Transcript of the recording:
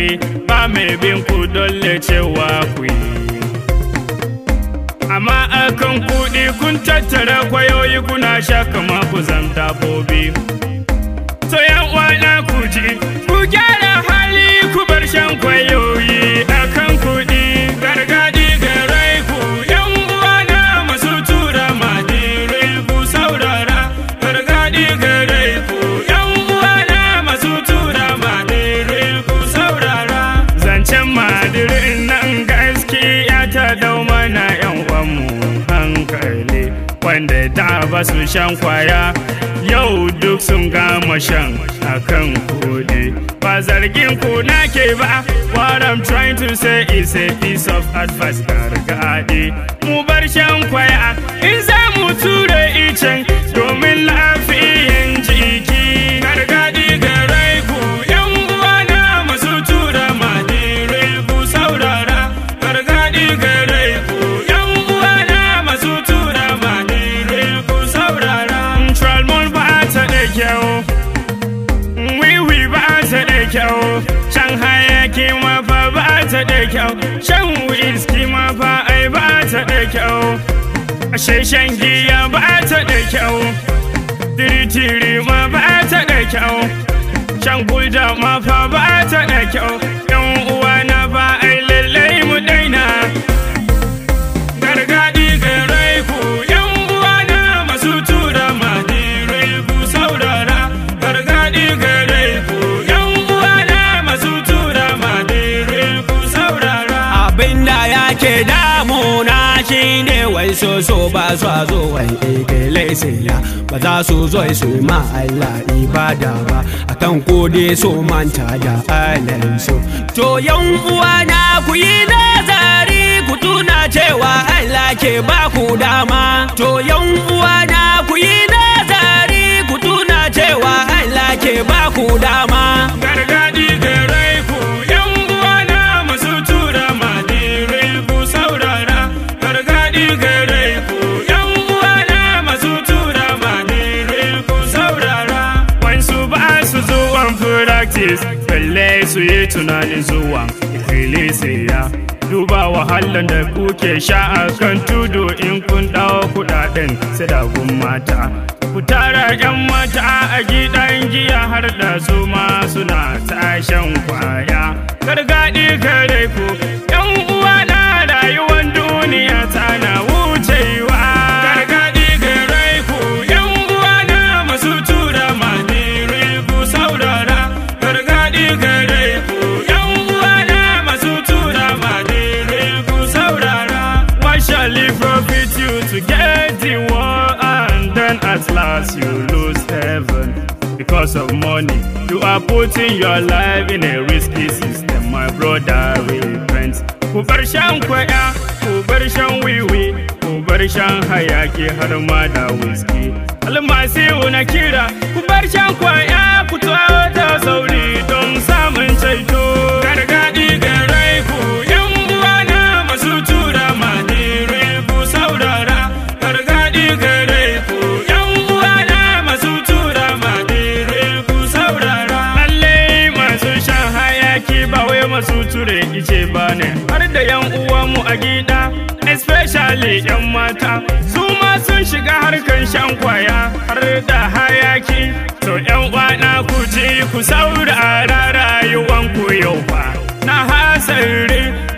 karfi ba mai bin ku dole cewa ku yi amma akan kuɗi kun tattara kwayoyi kuna sha kama ku zam dabbobi to yan uwana ku ji ku gyara hali ku bar shan kwayoyi akan kuɗi gargadi garai ku yan uwana masu tura madire ku saurara gargadi garai ku yan uwana masu tura madire ku saurara zancen madirin nan gaskiya ta dau mana yan uwanmu hankali wanda da ba su shan kwaya yau duk sun gama shan akan kuɗi ba zargin ku nake ba what I'm trying to say is a piece of advice gargaɗi mu bar shan kwaya in za mu ture icen domin lafiyan jiki gargaɗi garai ku yan uwana masu tura madire ku saurara gargaɗi garai ku yan uwana masu tura madire ku saurara Tralmon ba ta da kyau wiwi ba ta da kyau shan hayaki ma fa ba ta da kyau shan whisky ma fa ai ba ta da kyau ashe shan giya ba ta da kyau tiritiri ma ba ta da kyau shan gulda ma fa ba ta da kyau yan uwa na ba ai lallai mu daina gargadi garai ku yan uwa na masu tura madire ku saurara gargadi garai ku yan uwa na masu tura madire ku saurara abin da yake damuna shine wai so so ba su a zo wai ekele siya ba za su zo su yi ma Allah ibada ba akan kode so manta da Allah so to yan uwa na ku yi nazari ku tuna cewa Allah ke ba ku dama to yan uwa na ku yi nazari ku tuna cewa Allah ke ba ku dama gargadi garai ku yan uwa na masu tura madire ku saurara gargadi garai ku yan uwa na masu tura madire ku saurara wansu ba su zuwan practice balle su yi tunanin zuwan ikkilisiya duba wahalan da kuke sha a kan tudu in kun dawo kudaden sadagun mata ku tara yan mata a gidan giya har da su ma suna tashan kwaya gargaɗi kare ku yan uwa na rayuwar duniya tana wucewa gargaɗi kare ku yan uwa na masu tura madire ku saurara gargaɗi kare ku yan uwa na masu tura madire ku saurara what shall it profit you to get the world and then at last you lose heaven because of money you are putting your life in a risky system my brother repent ku bar shan kwaya ku bar shan wiwi ku bar shan hayaki har ma da whisky almasihu na kira ku bar shan kwaya ku tawo da sauri don samun ceto gargadi garai ku yan uwa na masu tura madire ku saurara gargadi garai ku yan uwa na masu tura madire ku saurara lalle masu shan hayaki ba wai masu ture ice ba ne har da yan uwanmu a gida especially yan mata su ma sun shiga harkan shan kwaya har da hayaki to yan uwana ku ji ku saurara rayuwanku yau fa na hasari